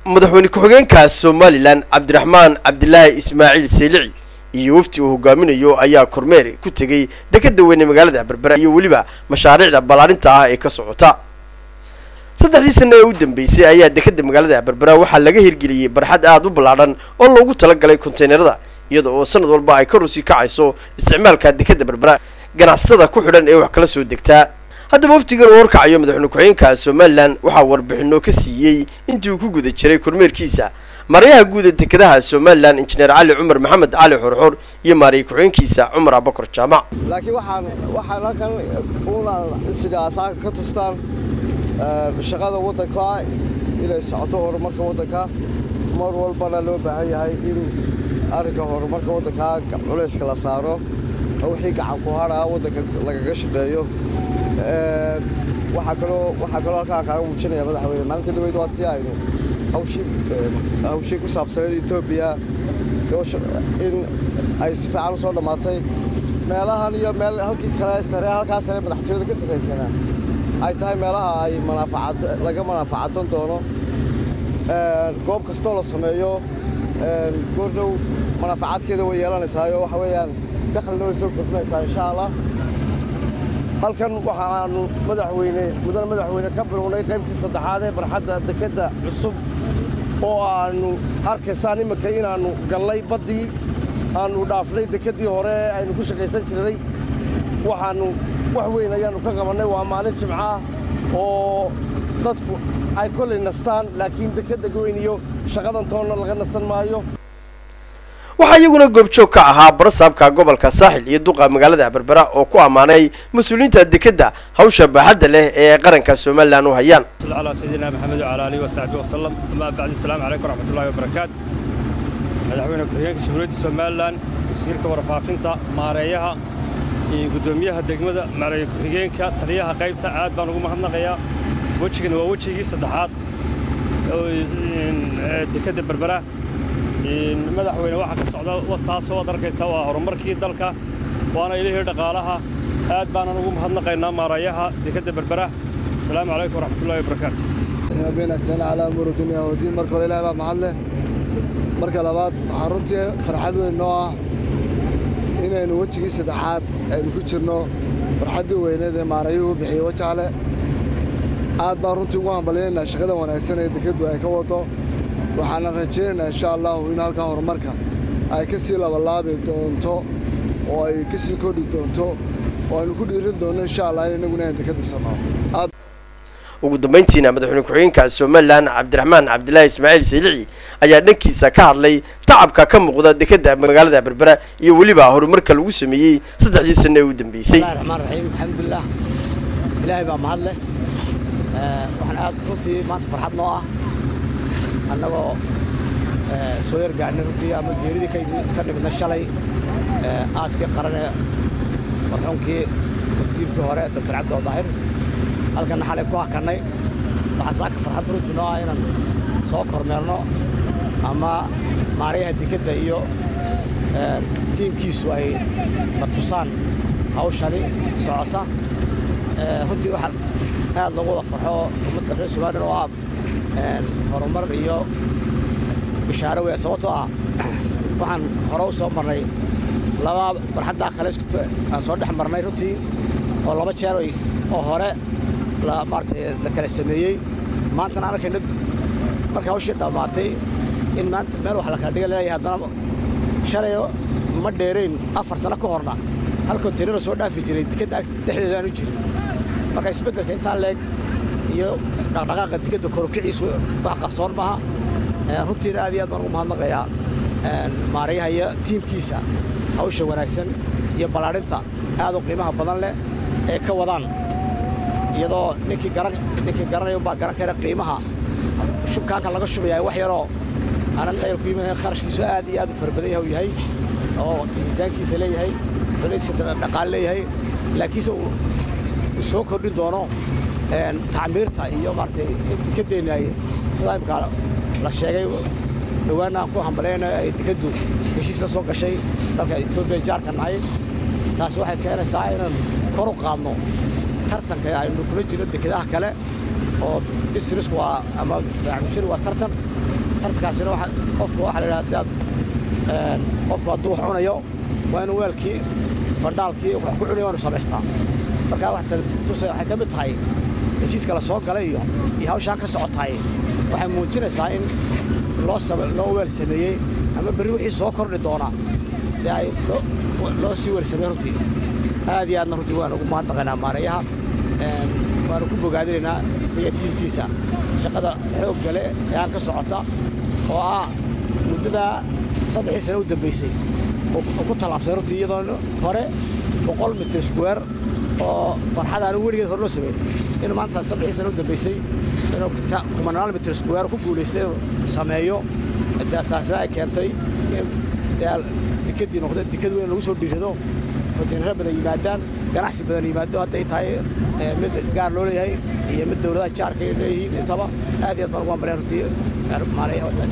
madaxweyne ku-xigeenka somalilan cabdiraxmaan cabdilaahi ismaaciil seelici iyo wafti uu hogaaminayo ayaa kormeer ku tegey dekeda weyne magaalada berbera iyo weliba mashaariicda ballaarinta ah ee ka socota saddexdii sano ee u dambeysay ayaa dekeda magaalada berbera waxaa laga hirgeliyey barxad aada u ballaadhan oo loogu talagalay konteynerada iyada oo sanad walba ay ka rusi kacayso isticmaalka dekeda berbera ganacsatada ku xidhan ee wax kala soo degtaa haddaba waftigan uu horkacayo madaxweyne ku-xigeenka somalilan waxaa warbixino ka siiyey intii uu ku guda jiray kormeerkiisa maarayaha guud ee dekedaha somalilan injineer cali cumar maxamed cali xorxor iyo maaraya ku-xigeenkiisa cumar abakar jaamac laakiin waxaan waxaan halkan una sidaasaa ka tustaan shaqada waddanka inay socoto horumarka waddanka mar walbana loo baahan yahay in arrinka horumarka waddanka culayska la saaro wixii gacan ku hadhaa waddanka lagaga shaqeeyo waxaa kaloo waxaa kaloo halkaan kaaga muujinaya madaxweyne maalinta dhaweyd waa tii aynu hawshii hawshii ku saabsaneed etoobiya in ay si fiican usoo dhammaatay meelahan iyo meel halkii kale sare halkaa sare madaxtooyada ka sarraysana ay tahay meelaha ay manaafacat laga manaafacadsan doono goob kastoo la sameeyo goordhow manaafacaadkeeda way yeelanaysaayo waxa weeyaan daklina way soo kordhinaysaa insha allah halkan waxaanu madaxweyne mudane madaxweyne ka bilownay qaybtii saddexaad ee barxadda dekedda cusub oo aanu arkaysaan iminka inaannu gallay baddii aanu dhaafnay dekeddii hore aynu ku shaqaysan jirnay waxaannu wax weyn ayaannu ka qabannay waa maalin jimcaah oo dadku ay kollay nastaan laakiin dekedda goyn iyo shaqadan toonna laga nasan maayo waxaa iyaguna goobjoog ka ahaa barasaabka gobolka saaxil iyo duqa magaalada berbera oo ku ammaanay mas-uuliyiinta dekedda hawsha baaxadda leh ee qaranka somalilan u hayaan على سيدنا محمد وعلى آله وصحبه وسلم أما بعد السلام عليكم ورحمة الله وبركاته madaxweyne ku-xigeenka jamhuuriyadda somalilan wasiirka warfaafinta maareeyaha iyo guddoomiyaha degmada maareeye ku-xigeenka taliyaha qaybta aad baan ugu mahadnaqayaa wejigan waa wejigii saddexaad dekedda berbera madaxweyne waxaa ka socda taasoo waad arkaysaa waa horumarkii dalka waana ilihii dhaqaalaha aad baanan ugu mahadnaqaynaa maarayaha dekedda berbera asalaamu calaykum waraxmatullahi wabarakaatu been astaan calaa umuuri dunya wadiin marka hore ilaah baa mahad leh marka labaad waxaa runtii farxad weyn noo ah inaynu wejigii saddexaad aynu ku jirno farxaddii weyneed ee maarayuhu bixiyey wajaale aad baan runtii ugu hambalyaynaa shaqada wanaagsan ee dekeddu ay ka wado waxaana rajaynaynaa insha allahu in halkaa horumarka ay ka sii labalaabi doonto oo ay ka sii kordhi doonto oo aynu ku dhiirin doonno insha allah in innaguna aan deked dhisano ugu dambayntiina madaxweyne ku-xigeenka somalilan cabdiraxmaan cabdilaahi ismaaciil seelici ayaa dhankiisa ka hadlay tacabka ka muuqda dekeda magaalada berbera iyo weliba horumarka lagu sameeyey saddexdii sano ee u dambeysay bismillahi raxmaan raxiim alxamdulilah ilaahay baa mahad leh waxaan aad runtii maanta farxad noo ah annagoo soo yargaadhnay runtii ama geeridii ka dhibnay shalay aaskii qarane marxuumkii wasiirkii hore doctor cabdi daahir halkanna xalay ku hakannay waxaa saaka farxad runtii noo ah inaan soo kormeerno ama maarayaha dekedda iyo tiimkiisu ay na tusaan hawshani socota runtii waxaan aad loogu wada farxo ummadda reer somalilan oo ah horumar iyo bishaaro weya sababtoo ah waxaan hore u soo marnay laba barxaddaa kale aan soo dhex marnay runtii oo laba jeer oo hore maaratay la kala sameeyey maantana aan arkayna marka hawshii dhammaatay in maanta meel wax la kala dhiga leeyahay haddana shalay ma dheerayn afar sano ka horna hal kontaynaro soo dhaafi jiray dekedda dhexdeeda aanu jirin marka isbeddelka intaa leeg iyo dhaqdhaqaaqa dekedda korokiciisu wax qarsoon maaha runtiina aad iyo aad baan ugu mahadnaqayaa maarayaha iyo tiimkiisa hawsha wanaagsan iyo ballaadhinta aad u qiimaha badan leh ee ka wadaan iyadoo ninkii garan ninkii garanayo baa garan kara qiimaha shubkaanka laga shubayaa wax yaroo aanan qayl ku yimayn kharashkiisu aad iyo aad u fara badan yahay uu yahay oo miisaankiisa leeyahay culayskiisa dhaqaale leeyahay laakiinse uu soo kordhin doono tacmiirta iyo maaragtay ka deenaay sidaa imkaa la sheegay dhawaana aan ku hambalayna ay dekeddu heshiis la soo gashay dalka etoobiya jaarka nahay taasi waxay keenaysaa inaan kor u qaadno tartanka aynu kula jirno dekedaha kale oo businessku waa ama baamushari waa tartan tartankaasina waxa qofku waxaa la yidhaha hadaad qofku hadduu wax cunayo waa inuu weelkii fandhaalkii wax ku cunayo waanu samaystaa markaa wax tuse waxay ka mid tahay heshiiska la soo galay iyo iyo hawshaan ka socotaay waxay muujinaysaa in loo loo weel sameeyey ama berri wixii soo kordhi doona dee ay loo sii weel sameeyey runtii aad iyo aadna runtii waan ugu mahadnaqaynaa maareeyaha waanu ku bogaadinaynaa isaga tiimkiisa shaqada xoog gale ee aan ka socota oo ah muddada saddexii sano u dambaysay oo ku tallaabsay runtii iyadoo hore boqol mitir square oo farxad aanu weligeed hor loo samayn inuu maanta saddexii sano u dambaysay inuu kumanaal mitir square ku guulaystay inuu sameeyo taasina ay keentay in dikadii noqda dikad weyn lagu soo dhiirado rojinaro badan yimaadaan ganacsi badan yimaado hadday tahay mid gaar loo leeyahay iyo mid dowladaha jaarka ay leeyihiin intaba aad iyo aad baan ugu hambalaya runtii maareeyaha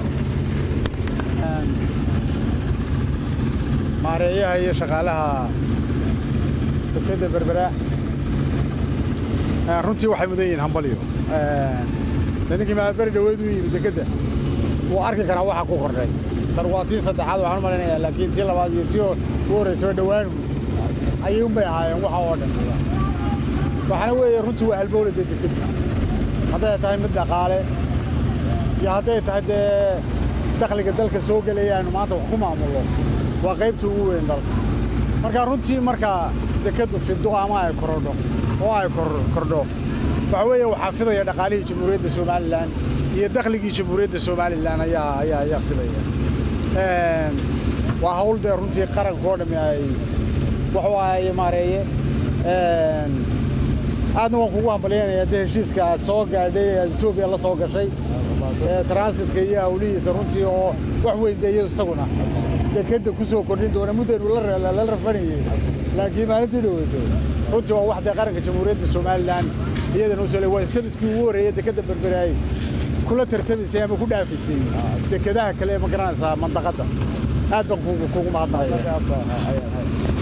maareeyaha iyo shaqaalaha dekadda berbera runtii waxay mudan yihiin hambalyo ninkii maaberi dhaweed u yimid dekedda wuu arki karaa waxa ku kordhay tan waa tii saddexaad waxaan u malaynayaa laakiin tii labaad iyo tii u horraysaba dhowaan ayay unbay ahaayeen waxa oo dhan waxaana weeye runtii waa halbowlada dekedda hadday tahay mid dhaqaale iyo hadday tahay dee dakhliga dalka soo gelaya aynu maanta wax ku maamullo waa qaybta ugu weyn dalka marka runtii marka dekeddu fido ama ay korodho oo ay kordho waxa weeye waxaa fidaya dhaqaalihii jamhuuriyadda somalilan iyo dakhligii jamhuuriyadda somalilan ayaa ayaa ayaa fidaya waa hawl dee runtii qaranka oo dhammi ay waxu ay maareeye aadna waan kugu hambalyaynaya dee heshiiska aad soo gaadhay aad etoobiya la soo gashay transitka iyo hawlihiisa runtii oo wax weyn dee iyadu isaguna dekedda ku soo kordhin doona muddaynu la rafanayey laakiin maalintii dhoweyto runtii waa wax dee qaranka jamhuuriyadda somalilan iyadana u soo waa istabiskii ugu horreeyey dekedda berberaay kula tartamaysay ama ku dhaafaysay dekedaha kale ma garanaysaa mandaqadda aad baan kugu mahadnaqaya